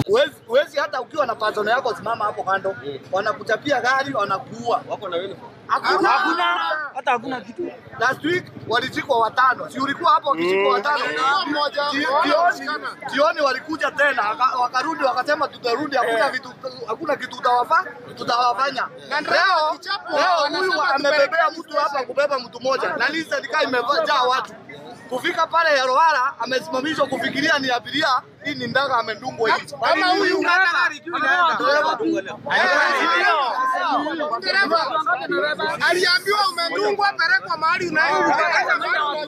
Huwezi huwezi hata ukiwa na pasono yako simama hapo kando. Wanakuchapia gari, wanakuua. Wako na uniform. Hakuna. Hakuna hata hakuna kitu. Last week walishikwa watano. Si ulikuwa hapo wakishikwa watano? Ji- Jioni, jioni walikuja tena waka- wakarudi wakasema tutarudi, hakuna vitu hakuna kitu tutawafa tutawafanya. Leo leo huyu amebebea mtu hapa kubeba mtu mmoja na hii serikali imejaa watu. Kufika pale ya Rohara amesimamishwa kufikiria ni abiria, hii ni ndaga amedungwa hivi. Kama huyu Dereva. aliambiwa umedungwa, pelekwa mahali unaenda.